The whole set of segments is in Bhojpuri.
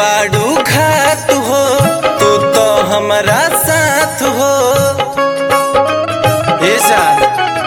बाड़ू घात हो तू तो हमारा साथ हो ए जान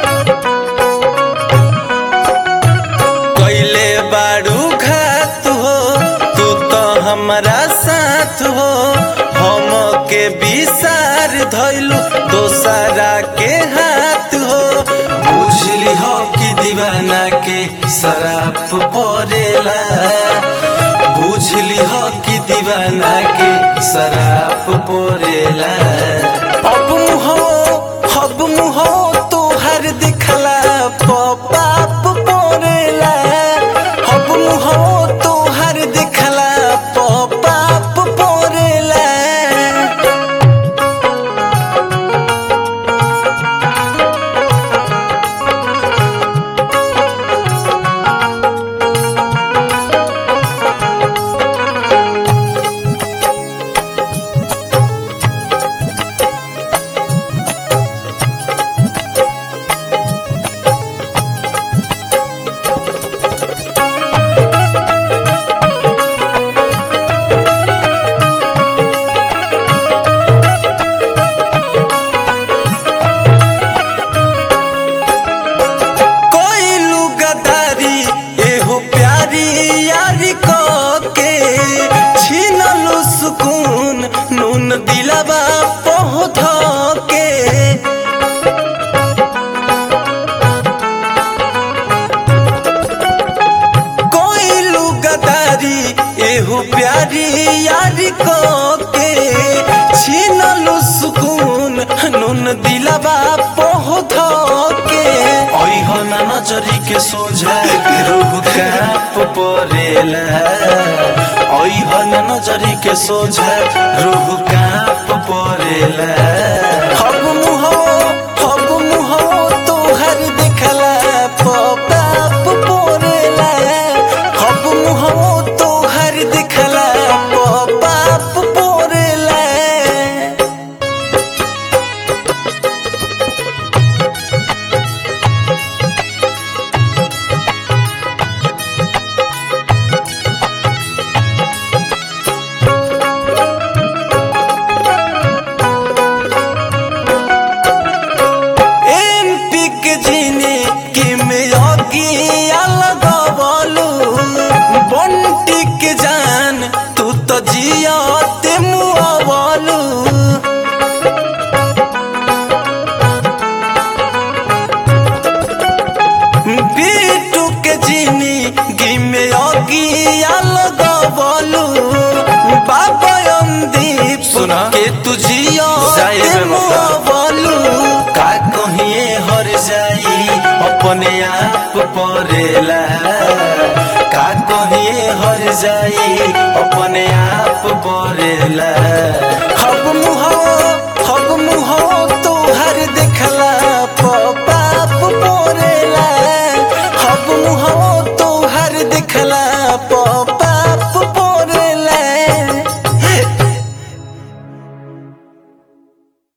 कैले बाड़ू घात हो तू तो हमारा साथ हो हम के विसार धैलू दोसरा के हाथ हो बुझली हो कि दीवाना के शराब पड़ेला बुझली हो कि दीवाना के शराब पड़ेला अब मुहो अब मुहो तोहर दिखला पाप पड़ेला अब मुहो तोहर दिखला पाप पड़ेला कोइलू गदारी एहो प्यारी यारी को के छीनलू सुकून नून दिलवा पहुध के कोइलू गदारी एहो प्यारी यारी को के छीनलू सुकून नून दिलवा पहुध के ओइहन नजरी के सोझा रूह काप परेला ओइहन नजरी के सोझा रूह काप परेला हब मुहो हब मुहो तोहर देखला पाप परेला हब मुहो तोहर देखला पाप परेला एमपी के जीने के में अगिया लगावलू बंटी के जान तू तो जियाते मुआवलू बीटू के जीनी गिमे अगिया लगावलू बाबा अंदीप सुना। के तू जिया जाए ते बेवफा। मुआवलू का कहिए हर जाई अपने आप परेला का कहिए हर जाई अपने आप परेला